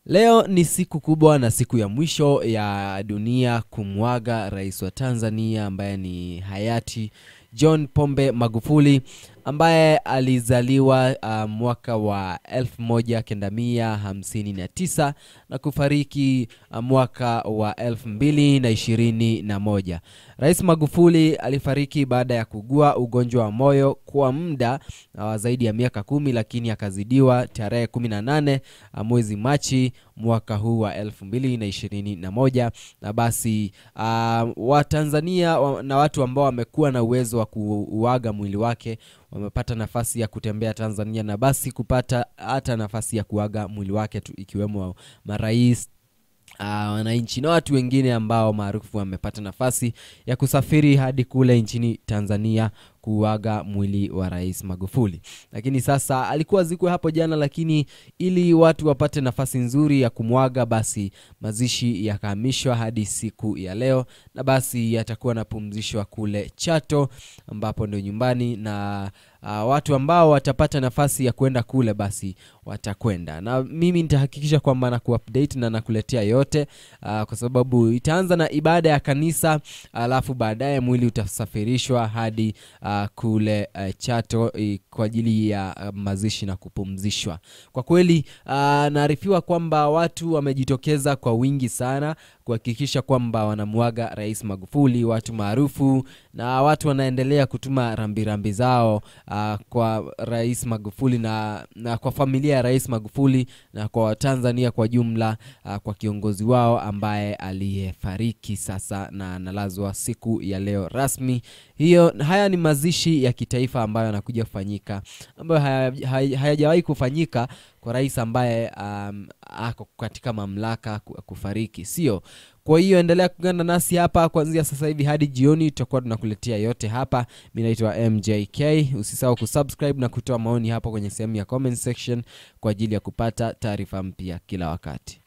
Leo ni siku kubwa na siku ya mwisho ya dunia kumwaga rais wa Tanzania ambaye ni hayati John Pombe Magufuli ambaye alizaliwa uh, mwaka wa 1959 na kufariki uh, mwaka wa 2021. Rais Magufuli alifariki baada ya kugua ugonjwa wa moyo kwa muda wa zaidi ya miaka kumi, lakini akazidiwa tarehe 18 uh, mwezi Machi mwaka huu wa 2021 na basi uh, Watanzania wa, na watu ambao wamekuwa na uwezo wa kuuaga mwili wake wamepata nafasi ya kutembea Tanzania na basi kupata hata nafasi ya kuaga mwili wake tu, ikiwemo marais wananchi uh, na watu wengine ambao maarufu wamepata nafasi ya kusafiri hadi kule nchini Tanzania kuaga mwili wa Rais Magufuli. Lakini sasa alikuwa zikwe hapo jana, lakini ili watu wapate nafasi nzuri ya kumwaga, basi mazishi yakahamishwa hadi siku ya leo, na basi yatakuwa napumzishwa kule Chato ambapo ndio nyumbani na uh, watu ambao watapata nafasi ya kwenda kule basi watakwenda, na mimi nitahakikisha kwamba na kuupdate na nakuletea yote uh, kwa sababu itaanza na ibada ya kanisa, alafu baadaye mwili utasafirishwa hadi uh, kule uh, Chato uh, kwa ajili ya uh, mazishi na kupumzishwa. Kwa kweli uh, naarifiwa kwamba watu wamejitokeza kwa wingi sana kuhakikisha kwamba wanamwaga Rais Magufuli, watu maarufu na watu wanaendelea kutuma rambirambi rambi zao uh, kwa Rais Magufuli na, na kwa familia ya Rais Magufuli na kwa Watanzania kwa jumla uh, kwa kiongozi wao ambaye aliyefariki sasa na analazwa siku ya leo rasmi. Hiyo haya ni mazishi ya kitaifa ambayo yanakuja kufanyika ambayo hayajawahi haya, haya kufanyika kwa rais ambaye um, ako katika mamlaka kufariki, sio? Kwa hiyo endelea kuungana nasi hapa kuanzia sasa hivi hadi jioni, tutakuwa tunakuletea yote hapa. Mi naitwa MJK. Usisahau kusubscribe na kutoa maoni hapo kwenye sehemu ya comment section kwa ajili ya kupata taarifa mpya kila wakati.